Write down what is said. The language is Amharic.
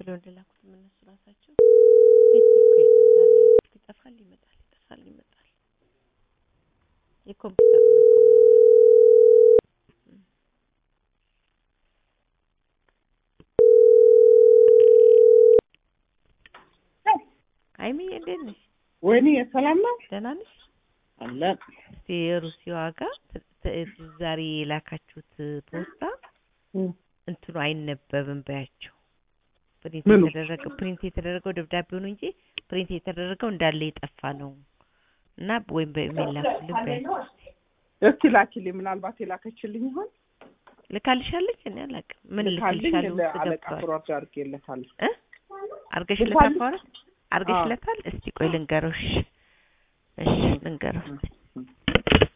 ብለው እንደላኩት እነሱ ራሳቸው ኔትወርኩ የለም ዛሬ ይጠፋል ይመጣል ይጠፋል ይመጣል። የኮምፒውተሩ ነው እኮ የማወራው። ሀይሚዬ እንዴት ነሽ? ወይኔ ሰላም ነው ደህና ነሽ? አለ እስቲ የሩሲዋ ጋር ት- ት- ዛሬ የላካችሁት ፖስታ እንትኑ አይነበብም በያቸው። ፕሪንት ምኑ? የተደረገው ፕሪንት የተደረገው ደብዳቤው ነው እንጂ ፕሪንት የተደረገው እንዳለ የጠፋ ነው እና ወይም በኢሜል ላኩልን በያቸው። እስቲ ላኪልኝ። ምናልባት የላከችልኝ ይሆን ልካልሻለች? እኔ አላውቅም። ምን ልካልኝ። ልክልሻለሁ? ውስጥ ለአለቃ ገብቷል ፍሯድ አድርጌለታለሁ። እ አርገሽለታል? ልካልኝ። በኋላ አርገሽለታል? እስቲ ቆይ ልንገረው። እሺ እሺ ልንገረው እስቲ